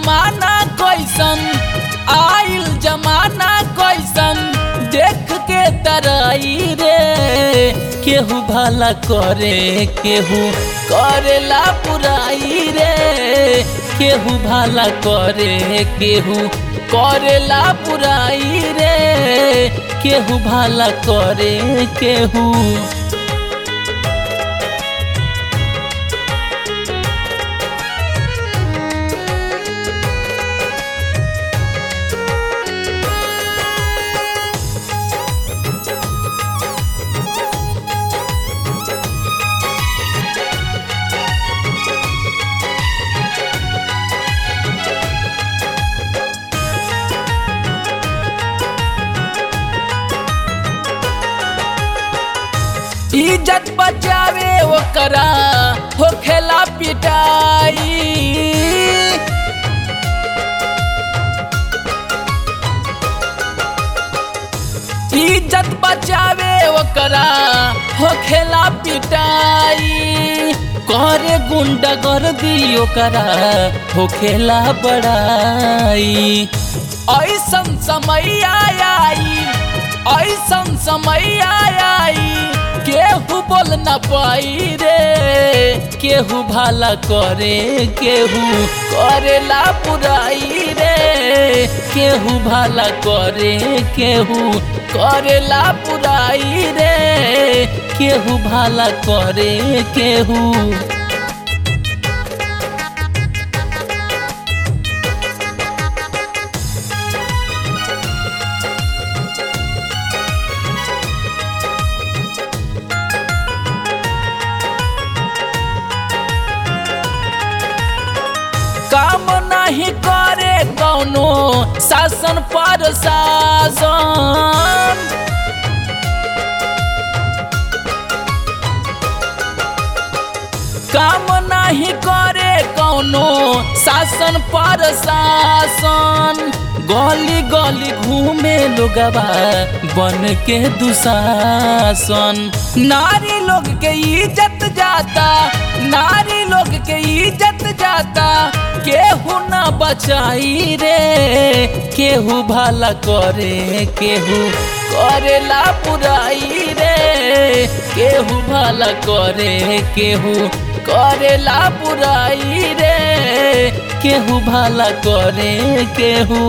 जमाना कैसन आइल जमाना कैसन देख के तराई रे केहू भला करे केहू करेला पुराई रे केहू भला करे केहू करेला पुराई रे केहू भला करे केहू इज्जत बचावे ओकरा होखेला पिटाई इज्जत बचावे ओकरा होखेला पिटाई करे गुंडा कर दी ओकरा होखेला बड़ाई ऐसन समय आई ऐसन समय आई केहू बोल न पाई रे केहू भला करे केहू करेला पुराई रे केहू भला करे केहू करेला पुराई रे केहू भला करे केहू काम नहीं करे कौनो शासन पर शासन काम नहीं करे कौनो शासन पर शासन गली गली घूमे लोगवा बन के दुशासन नारी लोग के इज्जत जाता नारी लोग के इज्जत जाता केहू ना बचाई रे केहू भला करे केहू करेला पुराई रे केहू भला करे केहू करेला पुराई रे केहू भला करे केहू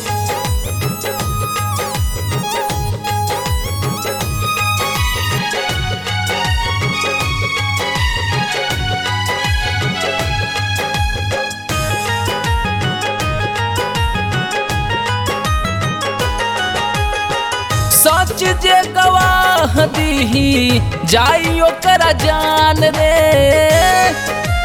सच जे गवाह दीही जाई ओकरा जान रे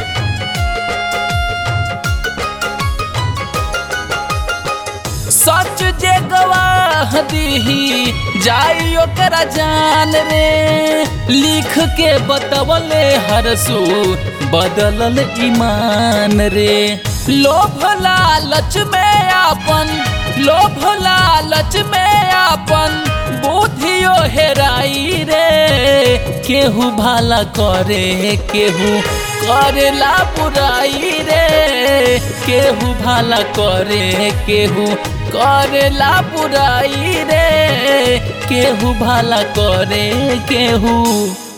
सच जे गवाह दीही जाई ओकरा जान रे लिख के बतवले हरसू बदलल ईमान रे लोभ लालच में आपन लोभ लालच में आपन बुद्धियो हेराई रे केहू भला करे केहू करेला बुराई रे केहू भला करे केहू करेला बुराई रे केहू भला करे केहू